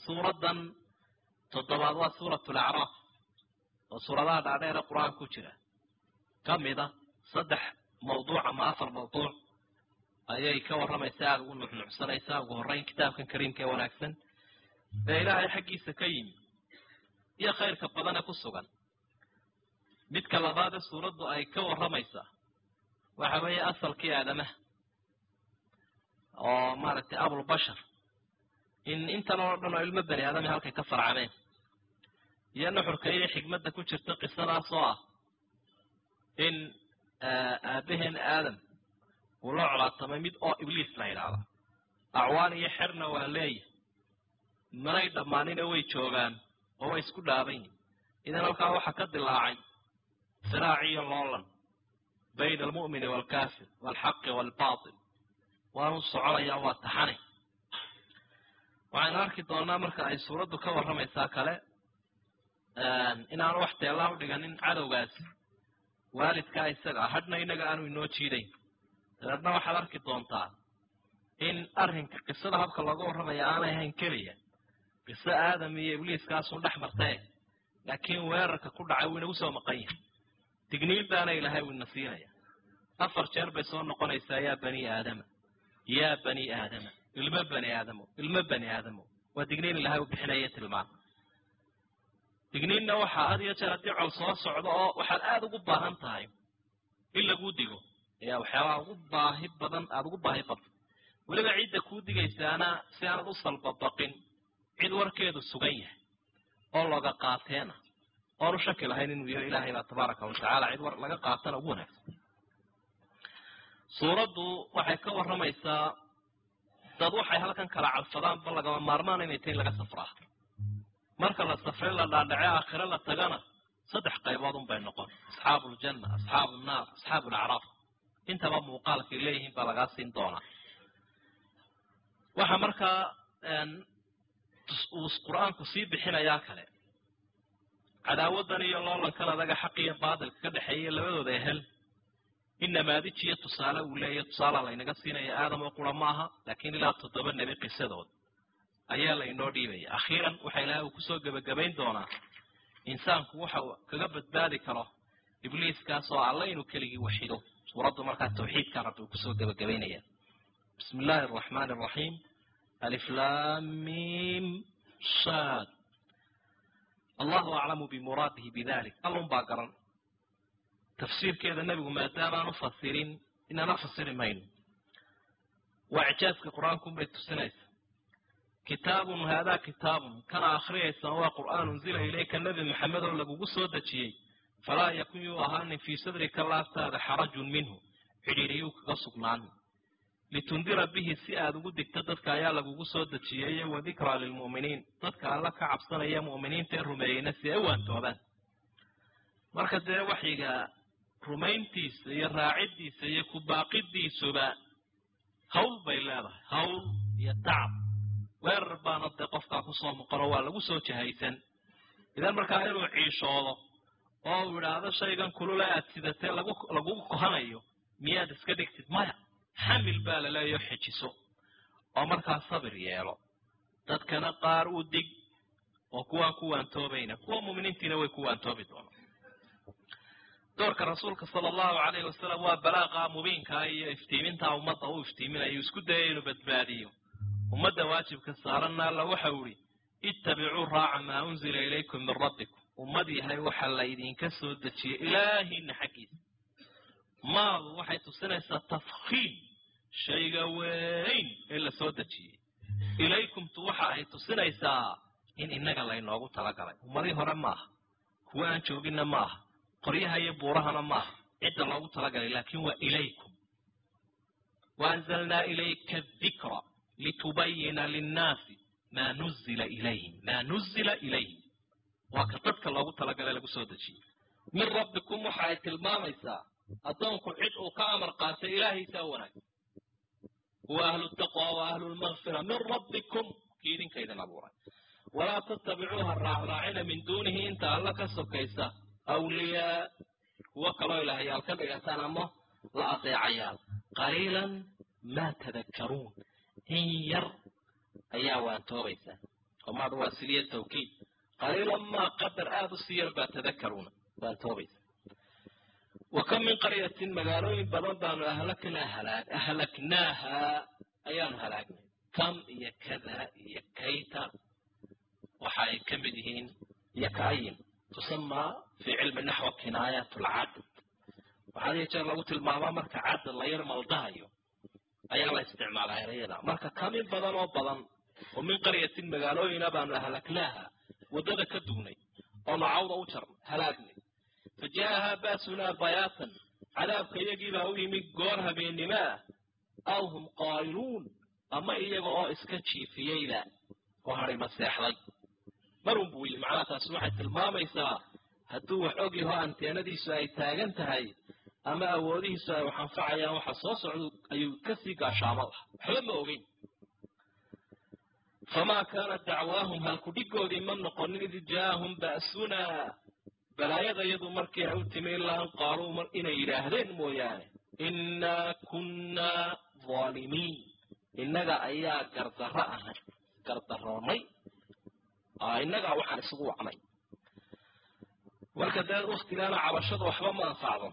suuraddan toddobaad waa suurat lacraaf oo suuradaha dhaadheere qur-aanka ku jira ka mida saddex mawduuc ama afar mawduuc ayay ka warramaysaa aada ugu nuxnuxsanaysaa ugu horreyn kitaabkan kariimka ee wanaagsan ee ilaahay xaggiisa ka yimi iyo khayrka badane ku sugan midka labaadee suuraddu ay ka warramaysaa waxa weeye asalkii aadamaha oo maaragtay abulbashar in intan oo dhan oo ilmo bani aadami halkay ka farcameen iyo nuxurka iyo xigmadda ku jirta qisadaas oo ah in aabaheen aadam uu la colaatamay mid oo ibliis la yidhaahda acwaan iyo xerna waa leeyahy manay dhammaanina way joogaan oo way isku dhaaban yihin idan halkaa waxaa ka dilaacay siraaci iyo loolan bayna almu'mini waalkaafir waalxaqi waalbaatil waanu soconayaa waa taxane waxaynu arki doonaa marka ay suuraddu ka warramaysaa kale inaanu wax teellaa u dhiganin cadowgaasi waalidkaa isaga ah hadhna inaga aanu inoo jiidayn dabeedna waxaad arki doontaa in arrinka qisada habka looga warramaya aanay ahayn keliya qiso aadam iyo ibliiskaasun dhex martee laakiin weerarka ku dhacay wuu inagu soo maqan yahay digniintaana ilaahay wuu ina siinaya afar jeer bay soo noqonaysaa yaa bani aadama yaa bani aadama ilmo bani aadamo ilmo bani aadamo waa digniin ilaahay u bixinaya tilmaan digniinna waxaa had iyo jeer haddii col soo socdo oo waxaad aada ugu baahan tahay in laguu digo ayaa waxyaabaha ugu baahi badan aada ugu baahi badan weliba cidda kuu digaysaana si aanad u salbabaqin cid warkeedu sugan yahay oo looga qaateena oonu shaki lahayn inuu yaho ilaahay baa tabaaraka watacaala cid war laga qaatana ugu wanaagsan suuraddu waxay ka warramaysaa dad waxay halkan kala cadfadaanba lagama maarmaan inay tahin laga safraa marka la safre la dhaadhace aakhire la tagana saddex qaybood un bay noqon asxaabu ljanna asxaabu nnaar asxaabu lacraaf intaba muuqaalkay leeyihiin baa lagaa siin doonaa waxa markaa uu qur-aanku sii bixinayaa kale cadaawadan iyo loolankan adaga xaq iyo baatilka ka dhexeeya labadooda ehel in namaadij iyo tusaale uu leeyahy tusaala laynaga siinaya aadam oo qura ma aha laakiin ilaa toddoba nebi qisadood ayaa la inoo dhiibaya akhiiran waxa ilaahay uu kusoo gebagabayn doonaa insaanku waxa uu kaga badbaadi karo ibliiskaas oo alla inuu keligii waxido suuraddu markaa tawxiidka rabbi uu kusoo gebagabaynaya bismi illaahi araxmaani araxiim aliflaamim sad allahu aclamu bimuraadihi bidalik allun baa garan tafsiirkeeda nebigu maadaamaan u fasirin inana fasiri mayno waa icjaaska qur-aankunbay tusinaysa kitaabun haadaa kitaabun kana akhriyaysan waa qur'aan unzila ilayka nebi maxamed oo lagugu soo dejiyey falaa yakun yuu ahaanin fii sadrika laaftaada xarajun minhu cidhiiriyuu kaga sugnaanin litundira bihi si aada ugu digto dadka ayaa lagugu soo dejiyey wa dikraa lilmu'miniin dadka alla ka cabsanaya mu'miniinta ee rumeeyeyna si ay u waantoobaan marka dee waxyiga rumayntiisa iyo raaciddiisa iyo kubaaqidiisuba hawl bay leedahay hawl iyo tacab weerar baana dee qofkaa kusoo muqano waa lagu soo jahaysan idan markaa inuu ciishoodo oo uu idhaahdo shaygan kulule aad sidatee lagu lagugu kohanayo miyaad iska dhigtid maya xamil baa laleeyaho xejiso oo markaa sabir yeelo dadkana qaar u dig oo kuwaan ku waantoobayna kuwa muuminiintiina way ku waantoobi doonaan doorka rasuulka sala allahu calayhi wasalam waa balaaqa mubiinkaa iyo iftiimintaa ummadda u iftiiminayo isku daya inuu badbaadiyo ummadda waajibka saaranna alla waxau ihi ittabicuu raaca maa unzila ilaykum min rabbikum ummad yahay waxa laydinka soo dejiyey ilaahiina xaggiisa maadu waxay tusinaysaa tafkiim shayga weyn ee la soo dejiyey ilaykumtu waxa ay tusinaysaa in innaga laynoogu talagalay ummadii hore maaha kuwa aan jooginna maaha qoryaha iyo buurahana maaha cidda loogu talagalay laakin waa ilaykum waanzalnaa ilayka adikra litubayina linnaasi maa nuzila ilayhim maa nuzila ilayhim waa ka dadka loogu talagalay lagu soo dejiyey min rabbikum waxa ay tilmaamaysaa addoonku cid uu ka amar qaatay ilaahaysaa wanaagsan huwa ahlu taqwa wa ahlu lmakfira min rabbikum kii idinka idin abuuray walaa tattabicuuha raacraacina min duunihi inta alla ka sokaysa awliyaa kuwo kaloo ilaahayaal ka dhigataan ama la adeecayaal qaliilan maa tadakkaruun in yar ayaa waantoobaysaa oo maad waa siliya tawkiid qaliilan maa qadar aada u sii yar baa tadakaruuna baa toobaysa wa kam min qaryatin magaalooyin badan baanu ahlaknaa halaag ahlaknaaha ayaanu halaagnay kam iyo kada iyo kayta waxa ay ka mid yihiin iyo kaayin tusamaa fii cilmi naxwa kinaayat lcadad waxaa iyo jeer lagu tilmaamaa marka cadad la yar maldahayo ayaa la isticmaalaa erayada marka kamin badan oo badan oo min qaryatin magaalooyina baanu ahlaknaaha waddada ka dugnay oo nacawda u jarnay halaagnay fa jaahaa baasunaa bayaatan cadaabka iyagiibaa u yimid goor habeennimo ah aw hum qaa'iluun ama iyaga oo iska jiifiyeyba oo hadhima seexday marun buu yii macnaha taasi waxay tilmaamaysaa hadduu wax og yaho anteenadiisu ay taagan tahay ama awoodihiisu ay wax anfacayaan waxa soo socda ayuu kasii gaashaamo lah waxba ma ogeyn famaa kaana dacwaahum halkudhigoodii ma noqonin id jaahum ba'sunaa balaayada iyadu markii ay u timi ilaa an qaaluu inay yidhaahdeen mooyaane innaa kunnaa dhaalimiin innaga ayaa gardarro ahay gardaroonnay innagaa waxaan isugu wacnay marka dee waktigaana cabashada waxba ma anfacdo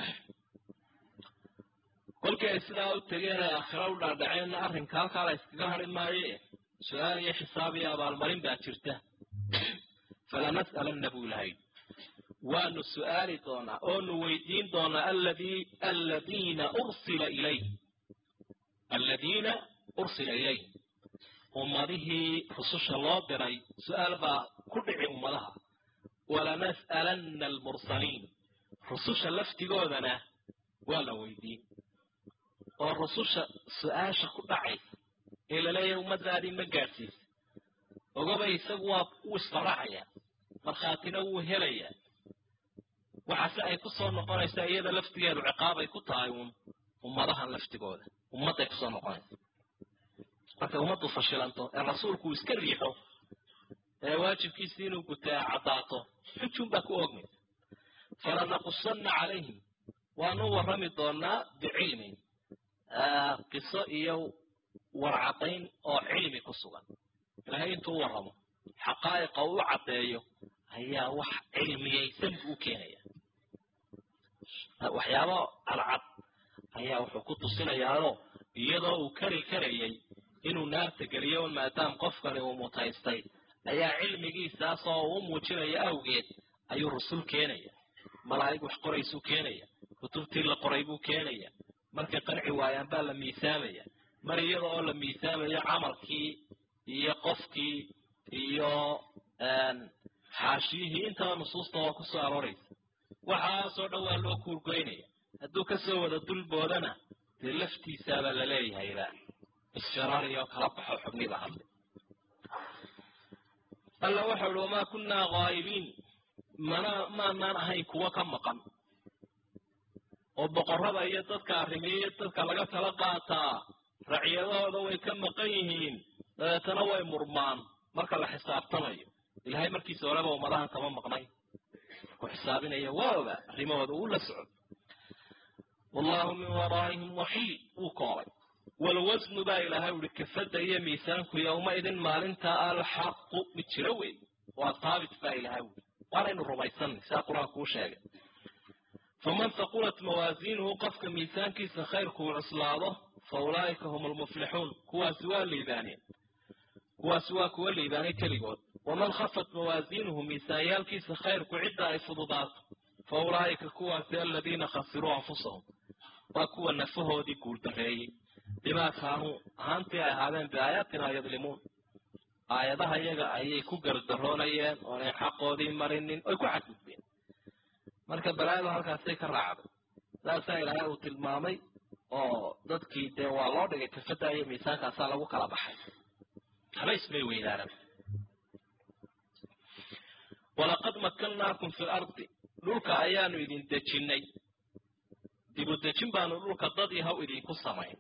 kolkii ay sidaa u tegeen ay aakhira u dhaadhaceenna arrinka halkaa la iskaga hadhi maaye su-aal iyo xisaab iyo abaalmarin baa jirta falanas'alanna buu ilahay waanu su'aali doonaa oonu weydiin doonaa alladii alladiina ursila ilayh alladiina ursila ilayh ummadihii rususha loo diray su-aal baa ku dhici ummadaha walanas'alanna almursaliin rususha laftigoodana waa la weydiin oo rususha su-aasha ku dhacaysa ee laleeyahay ummadaadii ma gaadhsiisa ogaba isagu waa wuu isfaraxayaa markhaatina wuu helayaa waxaase ay ku soo noqonaysaa iyada laftigeedu ciqaabay ku tahay uun ummadahan laftigooda ummadday kusoo noqonaysa markay ummaddu fashilanto ee rasuulku uu iska riixo ee waajibkiisii inuu gutaa caddaato xujun baa ku oogmaysa falanaqusanna calayhim waanu warrami doonaa bicilmin qiso iyo warcadayn oo cilmi ku sugan ilaahay intuu u warramo xaqaa'iqa uu u caddeeyo ayaa wax cilmiyaysan buu u keenaya waxyaabo cadcad ayaa wuxuu ku tusinayaao iyadoo uu kari karayay inuu naarta geliyo maadaam qofkani uu mutaystay ayaa cilmigiisaasoo uu muujinayo awgeed ayuu rusul keenaya malaa'ig wax qoraysuu keenaya kutubtii la qoray buu keenaya markay qanci waayaan baa la miisaamaya mar iyada oo la miisaamayo camalkii iyo qofkii iyo xaashiyihii intaba nusuusta waa ku soo arooraysa waxaasoo dhan waa loo kuurgoynaya hadduu kasoo wada dulboodana dee laftiisaabaa la leeyahayba isfiraariyo kala baxo xubniba hadlay alla waxau uhi wamaa kunnaa qaa'ibiin mana maanaan ahayn kuwa ka maqan oo boqorrada iyo dadka arrimiye dadka laga tala qaataa racyadahooda way ka maqan yihiin dabeetana way murmaan marka la xisaabtamayo ilahay markiisa horeba ummadahan kama maqnay ku xisaabinaya waaba arrimahooda uu la socod wallahu min waraa'ihim waxiid wuu koolay walwasnu baa ilaahay uhi kafadda iyo miisaanku yowmaidin maalintaa alxaqu mid jiro wey waa haabit baa ilaahay ui waanaynu rumaysanay sidaa qur-aanku u sheegay faman haqulat mawaasiinuhu qofka miisaankiisa khayrkuu cuslaado fa ulaa'ika hum almuflixuun kuwaasi waa liibaaneen kuwaasi waa kuwa liibaanay keligood waman khafat mawaasiinuhu miisaanyaalkiisa khayrku cidda ay fududaato fa ulaa'ika kuwaasi aladiina khasiruu anfusahum waa kuwa nafahoodii guuldareeyey bimaa kaanuu ahaantii ay ahaadeen biaayaatina yadlimuun aayadaha iyaga ayay ku gardaroonayeen oonay xaqoodii marinin oy ku xadgudbeen marka balaayadu halkaasay ka raacday saasaa ilaahay uu tilmaamay oo dadkii dee waa loo dhigay kafada iyo miisaankaasaa lagu kala baxay habays bay weydaaran walaqad makkannaakum fi lardi dhulka ayaanu idin dejinnay dibu dejin baanu dhulka dad yahaw idinku samayn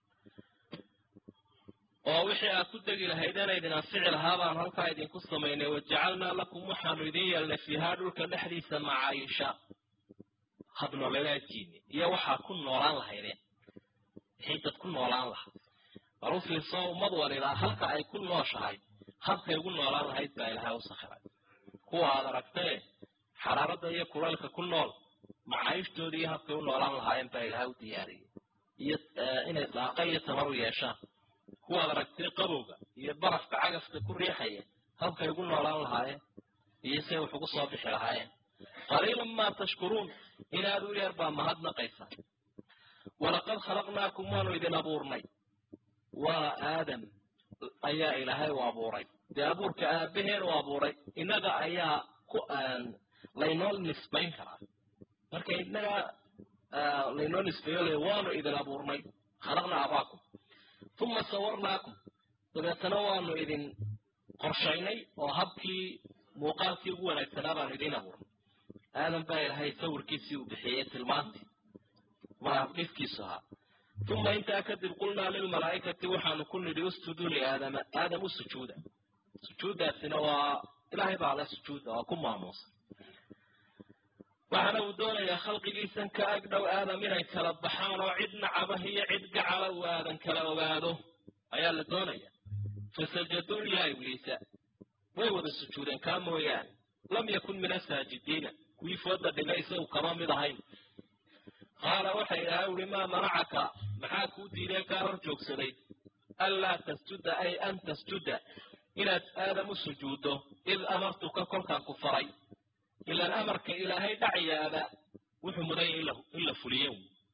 oo wixii aad ku degi lahaydeen idin anfici lahaa baan halkaa idinku samaynay wajacalnaa lakum waxaanu idin yeelnay fiihaa dhulka dhexdiisa macaayisha habnoleedaadkiini iyo waxaad ku noolaan lahaydeen wixii dad ku noolaan lahaa bal u fiirsoo ummad walilaa halka ay ku nooshahay habkay ugu noolaan lahayd baa ilaahay u sakhiray kuwa aad aragtee xaraaradda iyo kulaylka ku nool macaayishtooda iyo habkay u noolaan lahaayeen baa ilaahay u diyaariyey iyo inay daaqa iyo tamar u yeeshaan kuwaad aragtay qabowga iyo barafka cagafka ku riixaya habkay ugu noolaan lahaayeen iyo say wax ugu soo bixi lahaayeen qaliilan maa tashkuruun inaad u yeer baa mahadnaqaysa walaqad khalaqnaakum waanu idin abuurnay waa aadam ayaa ilaahay u abuuray dee abuurka aabaheen u abuuray innaga ayaa ku laynoo nisbayn karaa marka innaga laynoo nisbeeyo le waanu idin abuurnay khalaqnaa abaakum uma sawarnaakum dabeetana waanu idin qorshaynay oo habkii muuqaalkii ugu wanaagsanaa baanu idiin abuurnay aadam baa ilaahay sawirkiisii uu bixiyey tilmaantii dhifkiisu ahaa uma intaa kadib qulnaa lilmalaa'ikati waxaanu ku nidhi usjuduu liaadama aadam u sujuuda sujuuddaasina waa ilaahay baa le sujuuda waa ku maamuusay waxaana uu doonayaa khalqigiisan ka ag dhow aadam inay kala baxaan oo cid nacabah iyo cid gacala uu aadan kala ogaado ayaa la doonaya fasajaduu ilaa ibliisa way wada sujuudeen kaa mooyaane lam yakun min asaajidiina kuwii fooda dhigay isagu kama mid ahayn qaala waxa ilaahay uri maa manacaka maxaa kuu diidee kaa hor joogsaday anlaa tasjuda ay an tasjuda inaad aadam u sujuuddo id amartuka kolkaan ku faray ilaan amarka ilaahay dhacyaada wuxuu mudanya in la fuliyo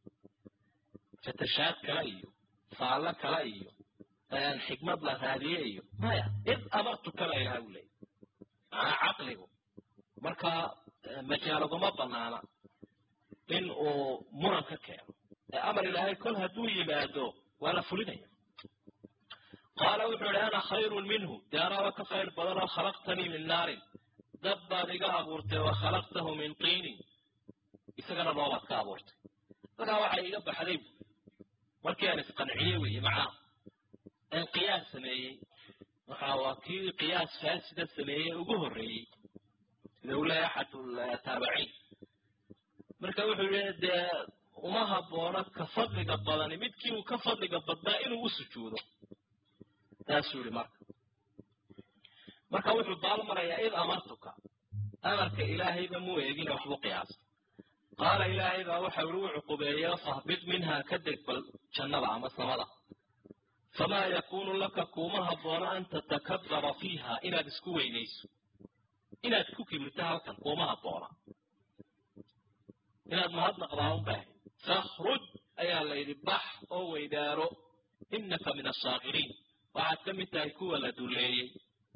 fatashaad kale iyo faallo kale iyo xikmad la raadiye iyo maya id amartuka la ilahay u leeyay macnaa caqligu marka majaalaguma banaana in uu muran ka keeno ee amar ilaahay kol hadduu yimaado waa la fulinaya qaala wuxuu ihi ana khayrun minhu dee anaaba ka khayr badan oo khalaqtanii min naarin dab baad iga abuurtay wa khalaqtahu min tiinin isagana noobaad ka abuurtay markaa waxay iga baxday markii aan isqanciyey weeye macnaha aan qiyaas sameeyey waxa waa kii qiyaas faasida sameeyey ugu horreeyey sida uu leeyahay axad taabiciin marka wuxuu yihi dee uma habboona ka fadliga badani midkii uu ka fadliga badnaa inuu u sujuudo taasuu yihi marka marka wuxuu baal marayaa id amartuka amarka ilaahayba muu eegina waxbu qiyaasa qaala ilaahay baa waxa uri u cuqubeeyo fahbid minhaa ka deg bal jannada ama samada famaa yakuunu laka kuuma habboona an tatakabara fiiha inaad isku weynayso inaad ku kibirto halkan kuuma habboona inaad mahadnaqdaa un baahay fakhruj ayaa la yidhi bax oo weydaaro innaka min ashaakiriin waxaad ka mid tahay kuwa la dulleeyey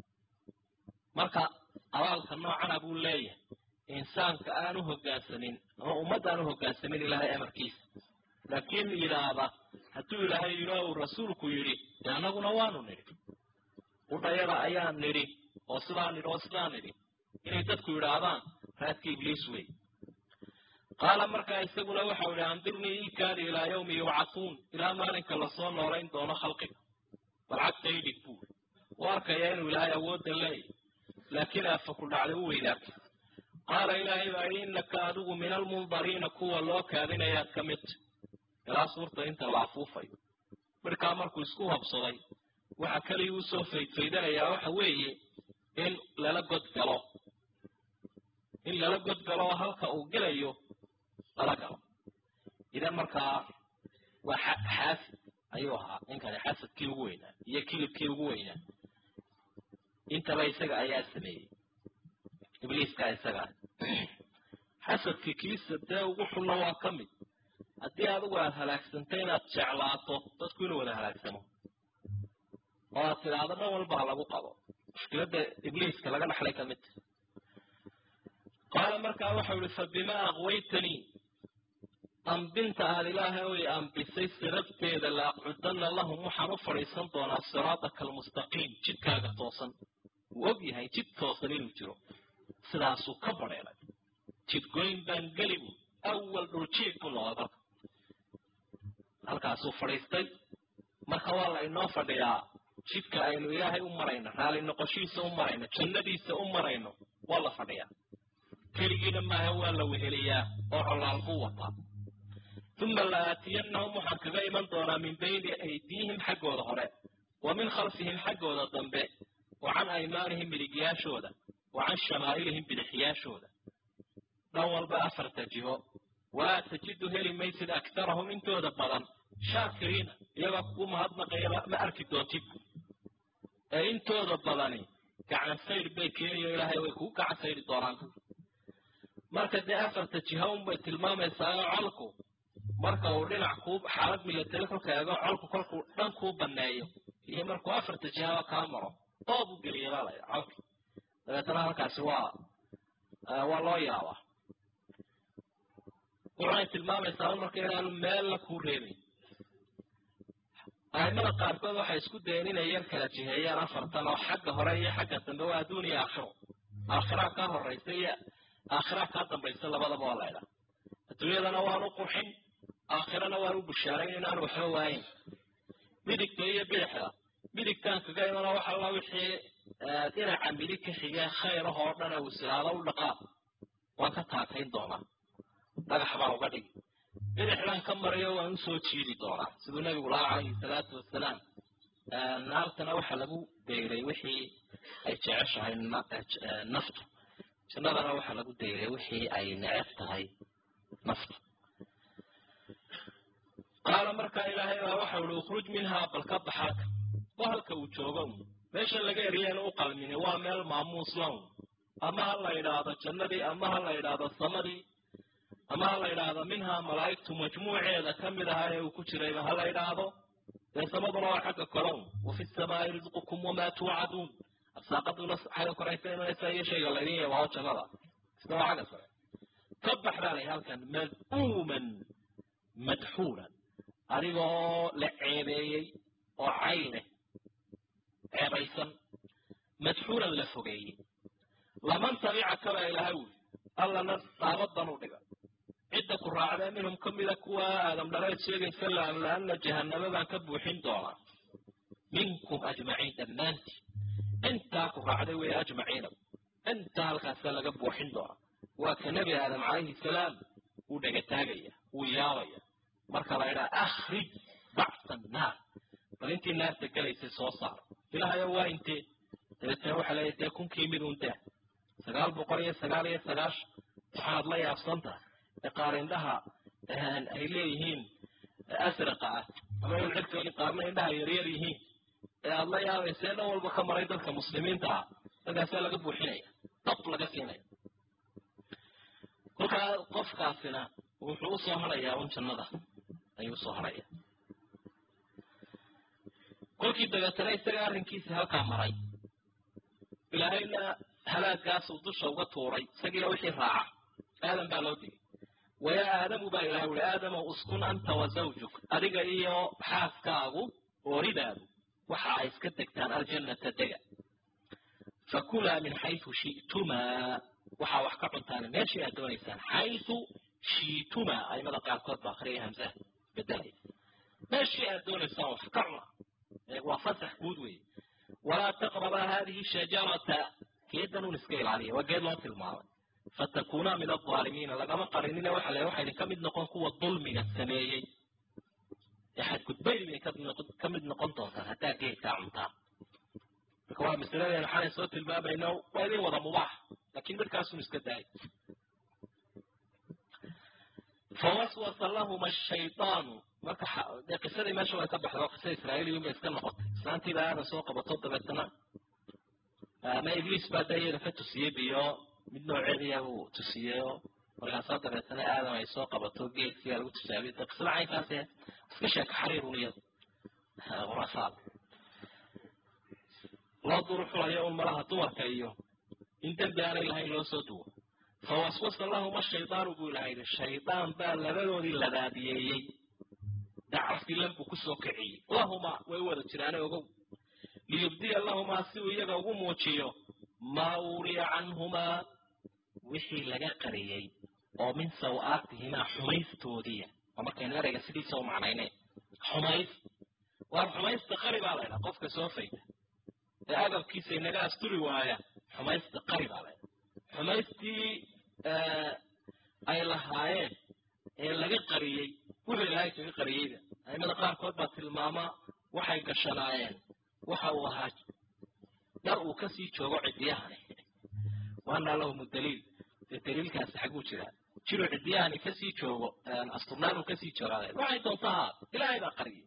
marka abaalka noocana buu leeyahay insaanka aan u hoggaansamin ama ummadda aan u hoggaansamin ilaahay amarkiisa laakiin yidhaahda hadduu ilaahay yidhi uu rasuulku yidhi dee annaguna waanu nidhi udhayada ayaan nidhi oo sidaa nidhi oo sidaa nidhi inay dadku yidhaahdaan raadka ibliis wey qaala markaa isaguna waxau idhi andirnii iikaadi ilaa yawmi yubcatuun ilaa maalinka lasoo noolayn doono khalqiga bal cagta idhig buuri u arkaya inuu ilaahay awoodda leeyahy laakiin aafa ku dhacday u weydaartay qaala ilaahay baa yidhi innaka adigu min almundariina kuwa loo kaadinayaad ka midta ilaa suurta inta la afuufayo markaa markuu isku habsaday waxa keliya uu soo faydfaydanayaa waxa weeye in lala godgalo in lala godgalo oo halka uu gelayo lala galo idan markaa waa xaasid ayuu ahaa ninkani xasadkii ugu weynaa iyo kilibkii ugu weynaa intaba isaga ayaa sameeyey ibliiskaa isagaa xasadkii kiisa dee ugu xunna waa ka mid haddii adigu aad halaagsantay inaad jeclaato dadku inuu wada halaagsamo oo aad tidhaahdo dhan walba ha lagu qabo mushkiladda ibliiska laga dhaxlay ka mid tahy qaala markaa waxau ihi fa bimaa aqwaytanii ambinta aad ilaahay oy ambisay sababteeda la aqcudanna lahum waxaan u fadhiisan doonaa siraataka almustaqiim jidkaaga toosan wuu og yahay jid toosan inuu jiro sidaasuu ka badheelay jidgoyn baan geli bu awal dhuljiid buu noqday dalka halkaasuu fadhiistay marka waa la inoo fadhiyaa jidka aynu ilaahay u marayno raali noqoshiisa u marayno jannadiisa u marayno waa la fadhiyaa keligiina maaha waa la weheliyaa oo colaal buu wataa uma la aatiyannahum waxaan kaga iman doonaa min bayni aydiihim xaggooda hore wa min khalfihim xaggooda dambe wa can aymaanihim midigyaashooda wa can shamaa'ilihim bidixyaashooda dhan walba afarta jiho walaa tajidu heli maysid aktarahum intooda badan shaakiriina iyagoo kugu mahadnaqaya ma arki doontid ee intooda badani gacan sayr bay keeniyo ilaahay way kugu gacan sayri doonaan marka dee afarta jiha unbay tilmaamaysaa colku marka uu dhinac kuu xaalad milatari kolka eego colku kolkuu dhan kuu baneeyo iyo markuu afarta jihaba kaa maro doob u geliya baa laya colki dabeetana halkaasi waa waa loo yaabaa waxay tilmaamaysaa marka inaanu meella kuu reebin aimada qaarkood waxay isku dayeen inay yar kala jiheeyaan afartan oo xagga hore iyo xagga dambe waa adduun iyo aakhiro aakhiraa kaa horaysa iyo aakhiraa kaa dambaysa labadaba waa laydhaa adduunyadana waan u qurxin aakhirana waan u bushaarayn inaan waxba waayin midigta iyo bidixda midigtaan kaga imana wax alla wixii dhinaca midig ka xigee khayrah oo dhan uu silaado u dhaqaa waan ka taakayn doonaa dhagax baan uga dhigi bidixdan ka mariyo waan usoo jiidi doonaa siduu nabigu lahaa calayhi salaatu wasalaam naartana waxa lagu deyray wixii ay jeceshahay naftu jannadana waxa lagu deyray wixii ay neceb tahay naftu qaala markaa ilaahay baa waxau ihi ukhruj minhaa bal ka baxaaka waa halka uu joogo meesha laga eriyana u qalmini waa meel maamuus lawn ama ha la yidhaahdo jannadii ama ha la yidhaahdo samadii ama ha la yidhaahdo minhaa malaa'igtu majmuuceeda ka mid ahaa ee uu ku jirayba ha la yidhaahdo dee samaduna waa xagga kolown wa fi samaa'i risqukum wamaa tuucaduun arsaaqaduna xagga koraysa imanaysa iyo shayga laydin yabaao jannada isna waa xagga sare ka bax baa lay halkan mad'uuman madxuulan adigoo la ceebeeyey oo cay leh ceebaysan madxuulan la fogeeyey laman tabicaka baa ilahay wuli allana daabadan u dhiga cidda ku raacdee minhum ka mida kuwa aadam dhaleed sheegaysa laamla-ana jahanamo baan ka buuxin doonaa minkum ajmaciin dhammaantii intaa ku raacday wey ajmaciina intaa halkaasa laga buuxin doonaa waa ka nebi aadam calayhi salaam wuu dhegataagaya wuu yaabaya marka la idhaha akhrij bacsa annaar bal intii naarta gelaysay soo saaro ilaahayo waa intee dabeetana waxaa leeya dee kunkii mid un daa sagaal boqol iyo sagaal iyo sagaashan waxaad la yaabsantaha ee qaar indhaha ay leeyihiin asraqa ah ama in cirkooda qaarna indhaha yaryar yihiin ee aada la yaabaysa ee dhan walba ka maray dadka muslimiinta ah dadkaasaa laga buuxinaya dab laga siinaya kolkaa qofkaasina wuxuu usoo harayaa un jannada ayuu usoo haraya kolkii dabeetana isaga arrinkiisii halkaa maray ilaahayna halaagaasuu dusha uga tuuray isagiina wixii raaca aadam baa loo digay wayaa aadamu baa ilahay uli aadamow uskun anta wa zawjuk adiga iyo xaaskaagu ooridaadu waxa ay iska degtaan aljannata dega fakulaa min xaysu shi'tumaa waxaa wax ka cuntaan meeshii aad doonaysaan xaysu shi'tumaa aimada qaarkood baa akhriya hamsaha bedelaya meeshii aad doonaysaan wax ka cuna waa fasax guud weeye walaa taqrabaa hadihi shajarata geedan un iska ilaaliya waa geed loo tilmaamay fatakuunaa min alaalimiina lagama qarinina waxa le waxayna ka mid noqon kuwa dulmiga sameeyey ee xadgudbaydi bay ka mid noqon doontaan haddaa geedkaa cuntaan marka waa masaladeena xalay soo tilmaamayno waa idin wada mubaax laakiin midkaasun iska daay fawaswasa lahuma ashaydaanu marka dee qisadii meesha way ka baxda oo qisa israa'iiliyun bay iska noqotay islaantiiba aadan soo qabato dabeetana ama ibliis baa da iyada ka tusiyey biyo mid nooceediya uu tusiyeyo markaasaa dabeetana aadam ay soo qabato geedkiyaa lagu tusaabiy de qisada caynkaase iska sheeka xariirun iyada khuraasaad loo duruxulayo un malaha dumarka iyo in dembi aanay lahayn loo soo duwo fawaswasa lahuma shaydaanu buu ilaha yidhi shaydaan baa labadoodii labaadiyeeyey dacafkii lanbuu kusoo kiciyey lahumaa way u wada jiraane ogow liyubdiya lahumaa si uu iyaga ugu muujiyo maa uuriya canhumaa wixii laga qariyey oo min saw-aatihimaa xumaystoodiya oo markaynu ereyga sidiisa u macnayne xumays waar xumaysta qari baa laydhaha qofka soo fayda ee agabkiisa inaga asturi waaya xumaysta qari baa laydhaha xumaystii ay lahaayeen ee laga qariyey wuxuu ilaahay kaga qariyeyda aimada qaarkood baa tilmaama waxay gashanaayeen waxa uu ahaa dar uu kasii joogo cidiyahani waana lahum daliil dee daliilkaasi xaguu jiraa jiruu cidiyahani kasii joogo asturnaan uu kasii joogaada waxay doonta haa ilaahay baa qariyay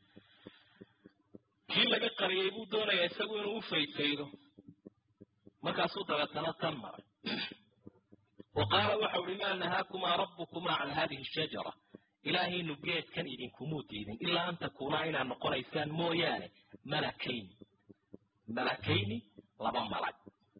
kii laga qariyay buu doonayaa isagu inuu u faydfaydo markaasuu dabeetana tan maray wa qaala waxau uhi maa nahaakumaa rabbukumaa can hadihi shajara ilaahaynu geedkan idinkumuu diidin ilaa an takuunaa inaad noqonaysaan mooyaane malakayni malakayni laba malag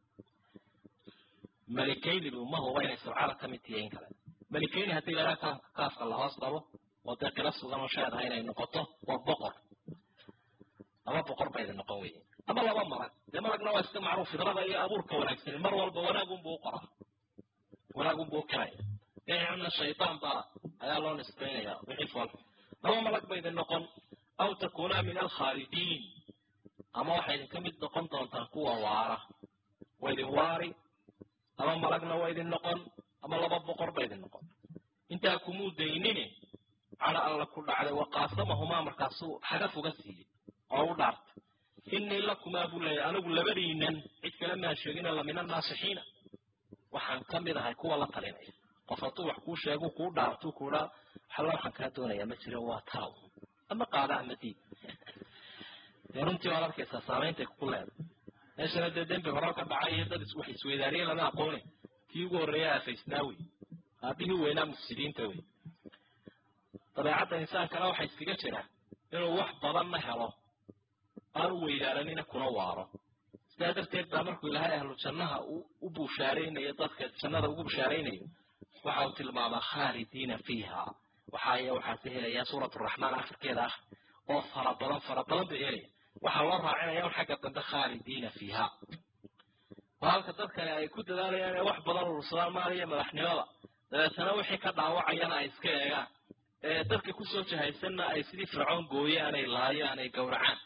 malikaynidu ma huba inay sabcada ka mid tihiin kale malikayni haddii lahaa kaafka lahoos dhabo oo dee qilo sugan oo sheedaha inay noqoto waa boqor laba boqor bayda noqon weye ama laba malag dee malagna waa iska macruuf fidrada iyo abuurka wanaagsani mar walba wanaagunbuu u qoraa wanaagunbuu u kiraya na shaydaan baa ayaa loo nisbaynaya wixii fool laba malag bayda noqon aw takuunaa min alkhaalidiin ama waxay idinka mid noqon doontaan kuwa waara waa idin waari ama malagna waa idin noqon ama laba boqor ba idin noqon intaa kumuu daynine cala alla ku dhacday waqaasamahumaa markaasuu xagaf uga siiyey oo u dhaarta inii lakumaa buu leeyahy anigu labadiinan cid kale maa sheegina la min annaasixiina waxaan ka mid ahay kuwa la talinaya qof hadduu wax kuu sheegu kuu dhaartu kuudhaa waxalla waxaan kaa doonayaa ma jiro waa taaw ama qaada ama diid dee runtii waad arkaysaa saameyntay ku leedahay meeshana dee dembi hore ka dhacay iyo dad wax isweydaariye lama aqoone kii ugu horreeya afaysnaa wey aabihii weynaa mufsidiinta wey dabeecadda insaankana waxaa iskaga jira inuu wax badanna helo aanu weydaaranina kuna waaro sidaa darteed baa markuu ilaahay ahlu jannaha u bushaaraynayo dadka jannada ugu bushaaraynayo waxa uu tilmaamaa khaalidiina fiiha waxaay waxaase helayaa suurat raxmaan akhirkeeda ah oo fara badan fara badan bay helaya waxaa loo raacinaya un xagga dambe khaalidiina fiiha oo halka dadkani ay ku dadaalayaan inay wax badan urursadaan maaliyo madaxnimada dabeetana wixii ka dhaawacayana ay iska eegaan ee dadka kusoo jahaysanna ay sidii fircoon gooyaan ay laayaan ay gowracaan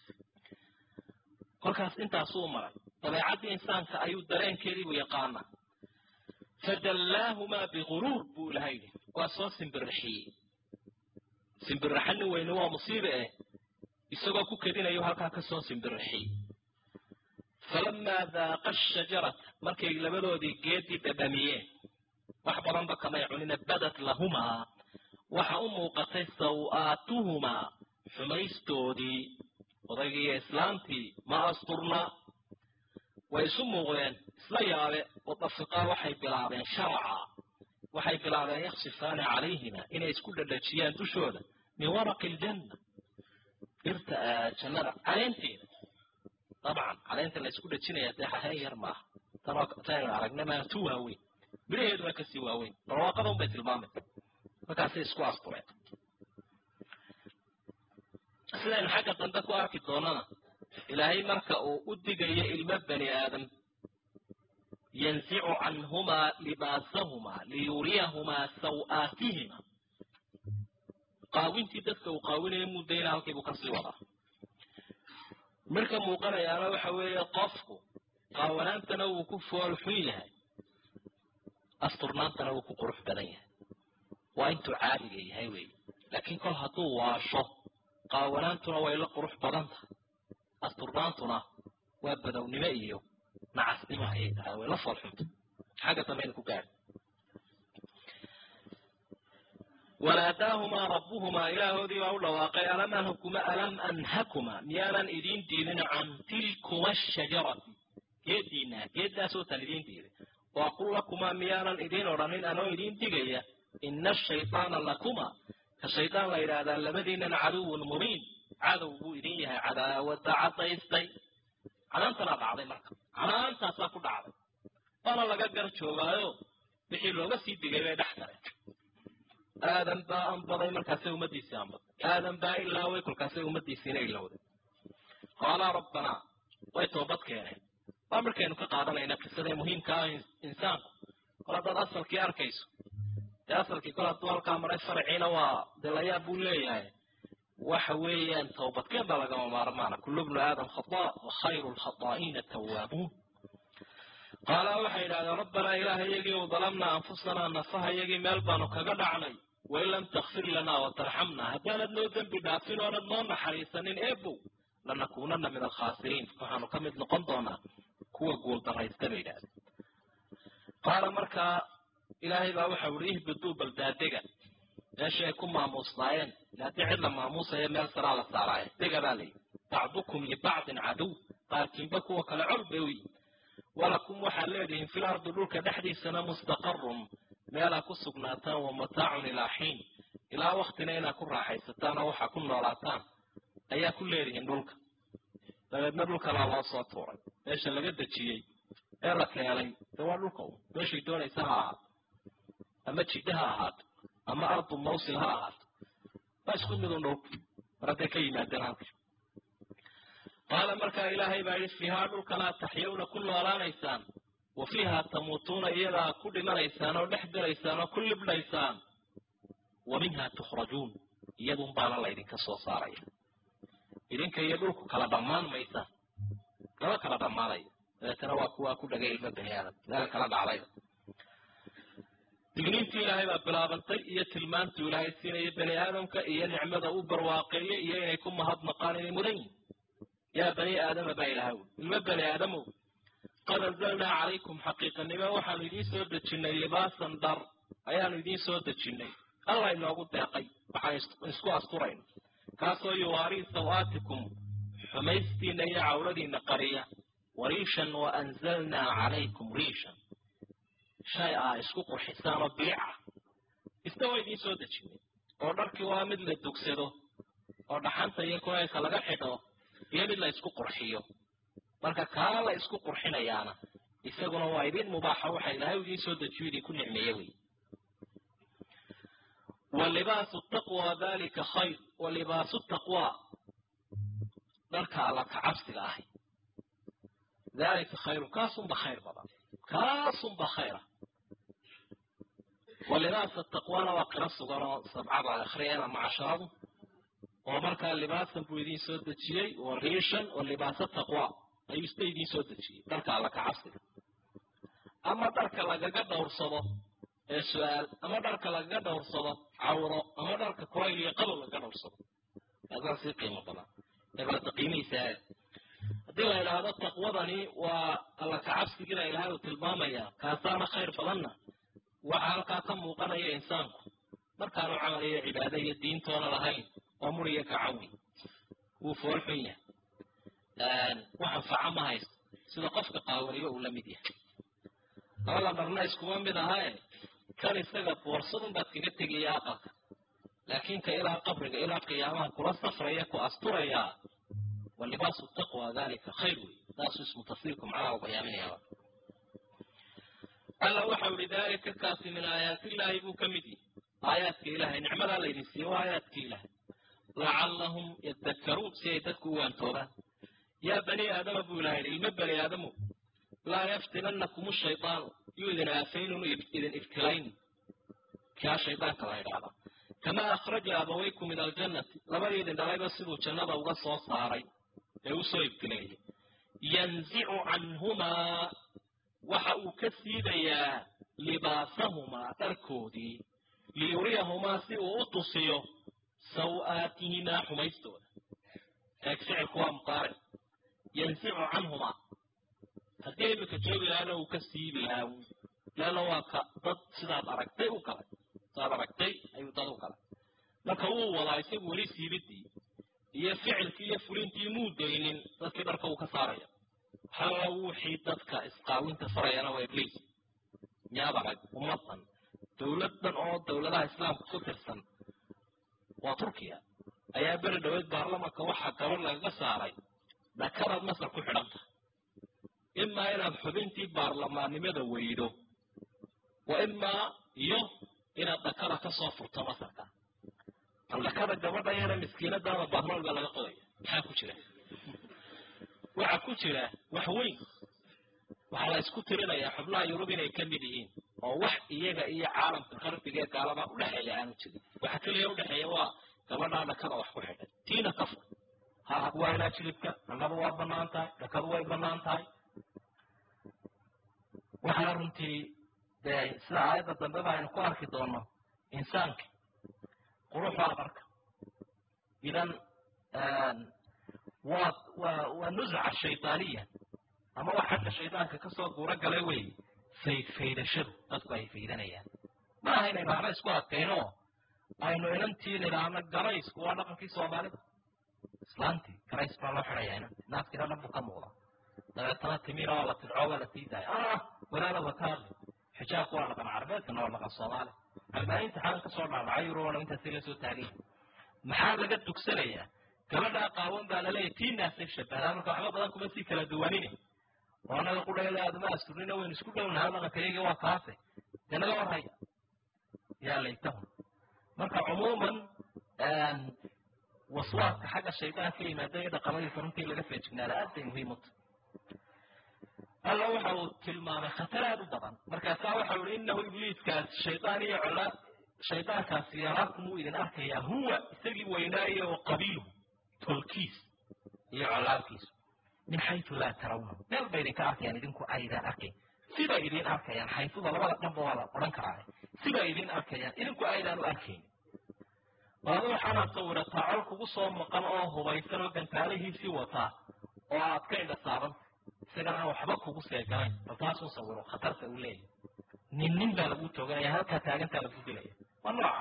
kolkaas intaasuu maray dabeecaddii insaanka ayuu dareenkeediibu yaqaana fadallaahumaa biguruur buu ilaha yidhi waa soo simbirixiyey simbirraxa nin weyne waa musiibe eh isagoo ku kedinayo halkaa ka soo simbirixiyey falamaa daaqa ashajarata markay labadoodii geedii dhadhamiyeen wax badanba kamay cunina badat lahumaa waxa u muuqatay saw-aatuhumaa xumaystoodii odaygii iyo islaamtii ma asturna way isu muuqdeen isla yaabe wadafiqaa waxay bilaabeen sharaca waxay bilaabeen yaksifaani calayhima inay isku dhadhajiyaan dushooda min waraqi aljanna dhirta jannada caleenteeda dabcan caleenta la isku dhajinaya dee hahen yar maaha tanoo taynu aragna maa tu waaweyn midhaheeduna kasii waaweyn barwaaqada un bay tilmaamay markaasay isku astureen sidaynu xagga dambe ku arki doonana ilaahay marka uu u digayo ilmo bani aadam yanzicu canhumaa libaasahumaa liyuriyahumaa saw-aatihima qaawintii dadka uu qaawinayo muddayna halkiibuu kasii wadaa marka muuqanayaana waxa weeye qofku qaawanaantana wuu ku fool xun yahay asturnaantana wuu ku qurux badan yahay waa intuu caadiga yahay weeye laakiin kol hadduu waasho qaawanaantuna way la qurux badan tahay asturnaantuna waa badownimo iyo nacasnimo ayay tahay way la foolxunta xagga dambayna ku gaadhi wanaadaahumaa rabbuhumaa ilaahoodii baa u dhawaaqay alam anhakuma alam anhakuma miyaanan idiin diidin can tilkuma ashajarati geeddiina geeddaasoo tan idiin diiday waaqul lakumaa miyaanan idiin odhanin anoo idiin digaya ina ashaytaana lakuma ka shaydaan la yidhaahdaa labadiinan caduwun mubiin cadow buu idin yahay cadaawada cadaystay canaantanaa dhacday marka canaantaasaa ku dhacday waana laga gar joogaayo wixii looga sii digay bay dhex galeen aadan baa anbaday markaasay ummadiisii anbaday aadan baa ilaaway kolkaasay ummadiisiina ilowday qaalaa rabbanaa way toobad keeneen waa markaynu ka qaadanayna qisadee muhiimka ah insaanku kol haddaad asalkii arkayso dee asalkii kol hadduu halkaa maray farciina waa dee layaab buu leeyahay waxa weeyaan tawbadkeen baa lagama maarmaana kullu bnu aadam khata wa khayru lkhataa'iina tawaabuun qaala waxay yidhahdeen rabbanaa ilaaha yagii u dalamnaa anfusanaa nafaha yagii meel baanu kaga dhacnay wain lam takfir lanaa watarxamnaa haddaanad noo dembi dhaafin oonad noo naxariisanin eebow lanakunana min alkhaasiriin waxaanu ka mid noqon doonaa kuwa guuldaraysta bay yidhahdeen qaala markaa ilaahay baa waxau ihi ihbiduu baldaadega meeshii ay ku maamuusnaayeen haddii cid la maamuusayo meel saraa la saaraaye dega baa layidhi bacdukum libacdin caduw qaarkiinba kuwa kale col bay u yihin walakum waxaad leedihiin fil ardi dhulka dhexdiisana mustaqarun meelaa ku sugnaataan wa mataacun ilaa xiin ilaa waktina inaad ku raaxaysataan oo waxaa ku noolaataan ayaa ku leedihiin dhulka dabeedna dhulkanaa loo soo tuuray meesha laga dejiyey ee la keenay dee waa dhulka un meeshay doonaysa ha ahaato ama jidha ha ahaato ama ardu mawsil ha ahaato waa isku midun dhulka mar hadday ka yimaadeen halka qaala markaa ilaahay baa yidhi fiihaa dhulkanaa taxyawna ku noolaanaysaan wa fiihaa tamuutuuna iyadaa ku dhimanaysaan oo dhex galaysaan oo ku libdhaysaan wa minhaa tukhrajuun iyadun baana laydinka soo saaraya idinka iyo dhulku kala dhammaan maysaan laba kala dhammaanaya dabeetana waa kuwaa ku dhagay ilma bani aadam meel kala dhacdayda digniintii ilaahay baa bilaabantay iyo tilmaantuu ilaahay siinaya bani aadamka iyo nicmada u barwaaqeeyey iyo inay ku mahadnaqaan inay mudan yihin yaa bani aadama baa ilahaw ilma bani aadamow qad anzalnaa calaykum xaqiiqanimo waxaanu idiin soo dejinnay libaasan dhar ayaanu idiin soo dejinnay allah inoogu deeqay waxaan isku asturayno kaasoo yuwaarii sawaatikum xumaystiina iyo cawladiina qariya wariishan wa anzalnaa calaykum riishan shay aa isku qurxisaan oo biica isna waa idiin soo dejinay oo dharkii waa mid la dugsado oo dhaxanta iyo kuleylka laga xidho iyo mid la isku qurxiyo marka kaa la isku qurxinayaana isaguna waa idin mubaaxa waxa ilaahay idiin soo dejiyo idinku nicmeeye wey walibaasu taqwa dalika khayr walibaasu taqwa dharka alla ka cabsiga ahi dalika khayrun kaasunba khayr badan kaasunba khayra walibaasa taqwana waa qiro sugan oo sabcada ay akhriyeen ama casharadu oo markaa libaasan buu idiin soo dejiyey wa riishan wa libaasa taqwa ayuu isna idiin soo dejiyey dharka alla ka cabsiga ama dharka lagaga dhowrsado ee su-aal ama dharka lagaga dhowrsado cawro ama dharka kulayl iyo qabow lagaga dhowrsado kaasaa sii qiimo badan eebaada qiimihiisa haddii la idhaahdo taqwadani waa alla kacabsigiina ilahay uu tilmaamayaa kaasaana khayr badanna waxaa halkaa ka muuqanaya insaanku markaanu camal iyo cibaado iyo diintoona lahayn oo muriyo kacawi wuu fool xun yahay wax anfaca ma haysto sida qofka qaawaniba uu la mid yahay labada dharna iskuma mid ahae kan isaga boorsadun baad kaga tegaya aqalka laakiin ka ilaa qabriga ilaa qiyaamaha kula safraya ku asturayaa walibaasu taqwa dalika khayr wey taasuu ismu tafsiirku macnaha u bayaaminayaa alla waxau ihi dalika kaasi min aayaatillaahi buu ka mid yihi aayaadka ilahay nicmadaa laydin siiyo waa aayaadka ilahay lacallahum yadakkaruun si ay dadku u waantoobaan yaa bani aadama buu ilahay ilmo bani aadamu laa yaftinannakum shaydaanu yuu idin aafaynun idin ibtilayn kaa shaydaanka la idhaahda kamaa akhraja abawaykum min aljannati labadii idin dhalayba siduu jannada uga soo saaray ee u soo ibtileeyey yanzicu canhumaa waxa uu ka siibayaa libaasahumaa dharkoodii liyuriyahumaa si uu u tusiyo saw-aatihimaa xumaystooda eeg ficilku waa muqaaric yanzicu canhumaa haddii imika joogi lahaana uu ka siibi lahaa leanna waa ka dad sidaad aragtay u galay sidaad aragtay ayuu dad u galay marka wuu wadaa isagu weli siibidii iyo ficilkii iyo fulintii muu daynin dadkii dharka uu ka saaraya halla wuxii dadka isqaawinta farayana waa ibliis miyaad arag ummadan dowladdan oo dowladaha islaamka ku tirsan waa turkiya ayaa beri dhaweed baarlamanka waxaa gabadh lagaga saaray dhakadaad masar ku xidhan tahay imaa inaad xubintii baarlamaannimada weydo wa imaa iyo inaad dhakada ka soo furto masarka bal dhakada gabadha yare miskiinadaada baarlaman baa laga qodaya maxaa ku jira waxaa ku jira wax weyn waxaa la isku tirinayaa xubnaha yurub inay ka mid yihiin oo wax iyaga iyo caalamka qarbiga ee gaalada udhexeeya aanu jirin waxa keliya udhexeeya waa gabadhaa dhakada wax ku xidhay tiina ka fur ha waa inaa jilibka annaba waa banaan tahay dhakadu way banaan tahay waxaa runtii dee sida aayadda dambeba aynu ku arki doono insaanka quruxdaa marka idan waa waa waa nusca shaydaaniya ama wax xagga shaydaanka kasoo guuro galay wey faydfaydashadu dadku ay faydanayaan ma aha inaynu waxba isku adkayno aynu inantii nidhaahno garaysku waa dhaqankii soomaalida islaantii garays baa loo xidhaya inanti naaskina dhan buu ka muuqda dabeetana timira waa la tidco waa la sii daaya ah walaala wataadli xijaabku waa dhaqan carabeedkana waa dhaqan soomaali albaahinta xalan kasoo dhaadhacay yurubana intaasi la soo taagay maxaa laga dugsanayaa gabadhaa qaawan baa laleeyahy tii naasay shabadaa marka waxba badan kuma sii kala duwanine oo anaga qudhayada aadama asturnina waynu isku dhownahay dhaqankayagii waa kaase dee naga warhaya yaa laytahum marka cumuuman waswaaska xagga shaydaan ka yimaada iyo dhaqamadiisa runtii laga feejignaada aad bay muhiim u tahay alla waxa uu tilmaamay khatar aad u badan markaasaa waxau ihi inahu ibliiskaas shaydaan iyo cola shaydaankaasi yaraakum wuu idin arkayaa huwa isagii weynaaye oo qabiiluhu tolkiis iyo colaalkiisu min xaytu laa tarawna meel bay idinka arkayaan idinku aydaan arkayn sibay idin arkayaan xaytuda labada dhanba waa la odhan karaa sibay idin arkayaan idinku aydaan u arkayn waada waxaanaad sawirataa col kugu soo maqan oo hubaysan oo gantaalihiisii wataa oo aad ka indha saabanta isagana aan waxba kugu seeganayn bal taasuu sawiro khatarta uu leeyahy nin nin baa lagu tooganaya halkaa taagantaa lagu dilaya waa nooca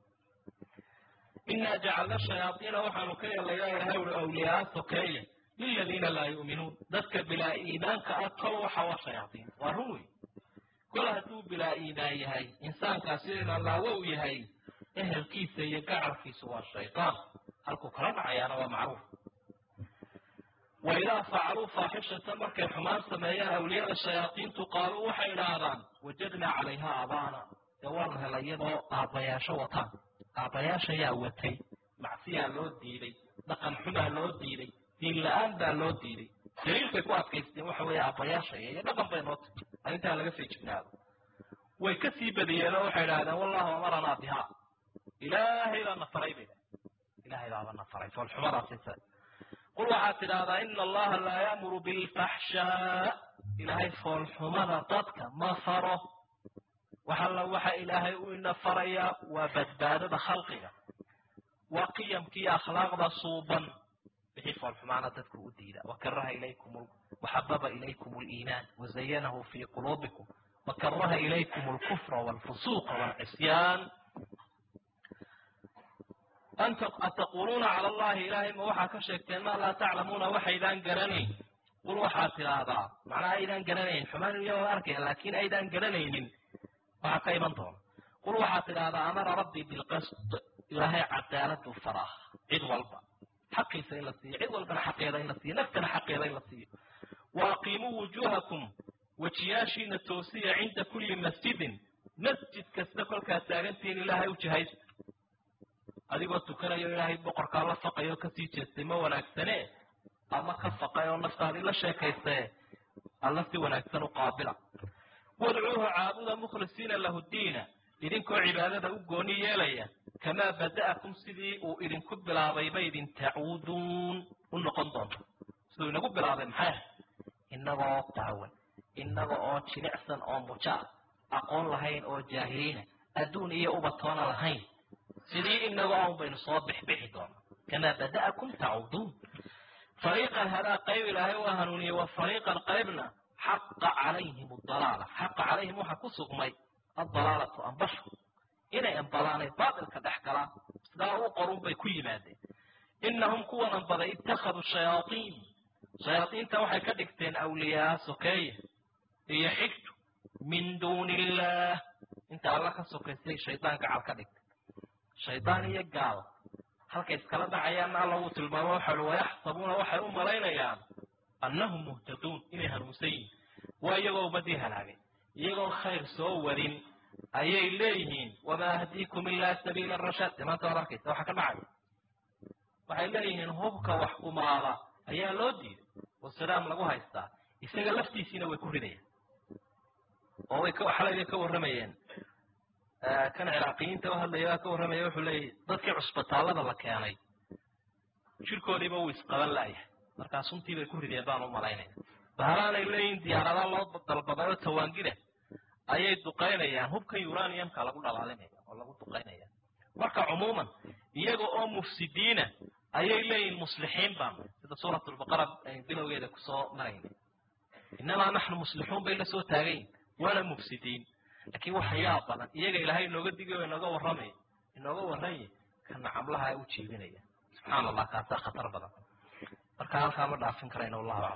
inaa jacalna shayaaiina waxaanu ka yeelayaa ilahay uri awliyaa sokeeye liladiina laa yu'minuun dadka bilaa iimaanka ah tol waxa waa shayaaiin waa run wey kol hadduu bilaa iimaan yahay insaankaasi inalaawo u yahay ehelkiisa iyo gacalkiisu waa shaydaan halkuu kala dhacayaana waa macruuf wa idaa facaluu faaxishatan markay xumaan sameeyaan awliyada shayaadiintu qaaluu waxay idhaahdaan wajadnaa calayha aabaana dee waanu helay iyadoo aabbayaasho wataan aabbayaasha yaa watay macsiyaa loo diiday dhaqan xumaa loo diiday diin la-aan baa loo diiday daliil bay ku adkaysteen waxa weeye aabbayaasha iyo dhaqan bay noo tiri arrintaa laga feejignaado way ka sii badiyeenoo waxay idhahdeen wallahu amaranaa bihaa ilaahay baa na faray bay ilaahay baaba na faray foolxumadaasisa qul waxaad tidhaahdaa ina allaha laa yaamuru bilfaxshaa ilaahay foolxumada dadka ma faro waxalla waxa ilaahay u ina farayaa waa badbaadada khalqiga waa qiyamkiiyo akhlaaqda suuban wixii foolxumaana dadku u diida wakaraha ilaykum waxababa ilaykum liimaan wazayanahu fii quluubikum wakaraha ilaykum alkufra walfusuuqa walcisyaan ataquluuna cala allahi ilaahay ma waxaa ka sheegteen maa laa taclamuuna waxaydaan garanayn qul waxaad tidhaahdaa macnaa aydaan garanayn xumaan iyagoo arkaya laakiin aydaan garanaynin waxaa ka iman doona qul waxaad tidhaahdaa amara rabbii bilqasd ilaahay cadaaladu faraa cid walba xaqiisa in la siiyo cid walbana xaqeeda in la siiyo naftana xaqeeda in la siiyo wa aqiimuu wujuuhakum wejiyaashiina toosiya cinda kulli masjidin masjid kasta kolkaad taagantihiin ilaahay u jihaysta adigoo tukanayo ilaahay boqorkaa la faqay oo kasii jeestay ma wanaagsane ama ka faqay oo naftaadii la sheekaystae alla si wanaagsan u qaabila wadcuuhu caabuda mukhlisiina lahu diina idinkoo cibaadada u gooni yeelaya kamaa bada'akum sidii uu idinku bilaabay ba idin tacuuduun u noqon doonto siduu inagu bilaabay maxay inagoo qaawan inaga oo jilicsan oo muja aqoon lahayn oo jaahiliina adduun iyo ubatoona lahayn sidii inaga on baynu soo bixbixi doona kamaa bada'akum tacuuduun fariiqan hadaa qayb ilaahay waa hanuuniyey wa fariiqan qaybna xaqa calayhim adalaala xaqa calayhim waxaa ku sugmay adalaalatu ambashu inay ambadaanay baatilka dhex galaan sidaa u qorun bay ku yimaadeen inahum kuwan ambaday ittakhaduu shayaaiin shayaaiinta waxay ka dhigteen awliyaa sokeeye iyo xigtu min duuni illaah inta alla ka sokaysay shaydaan gacal ka dhigtay shaydaan iyo gaal halkay iskala dhacayaanna alla wuu tilmaamo waxa ui wayaxsabuuna waxay u malaynayaan annahum muhtaduun inay hanuunsan yihin waa iyagoo ummadii halaagay iyagoon khayr soo wadin ayay leeyihiin wamaa ahdiikum ilaa sabiila rashaad dee maanta waad arkaysa waxa ka dhacaya waxay leeyihiin hubka wax kumaada ayaa loo diiday oo sadaam lagu haystaa isaga laftiisiina way ku ridayaan oo way xalay bay ka warramayeen kan ciraaqiyiinta u hadlaya baa ka warramaya wuxuu leeyahy dadkii cusbitaallada la keenay jirkoodiiba uu isqaban la'yahay markaa suntii bay ku rideen baan u malaynaya bahalaanay leeyihin diyaaradaa loo dalbaday oo tawaangida ayay duqaynayaan hubkan uraniumka lagu dhalaalinaya oo lagu duqaynaya marka cumuuman iyaga oo mufsidiina ayay leeyihin muslixiin baanu sida suurat lbaqara aynu bilowgeeda kusoo marayna inamaa naxnu muslixuun bay la soo taagayin waana mufsidiin laakiin waxa yaab badan iyaga ilaahay inooga digayo inooga warramay inooga warranye kana camlaha u jiibinaya subxaana allah kaasaa khatar badan marka halkaa ma dhaafin karayna wallahu aclam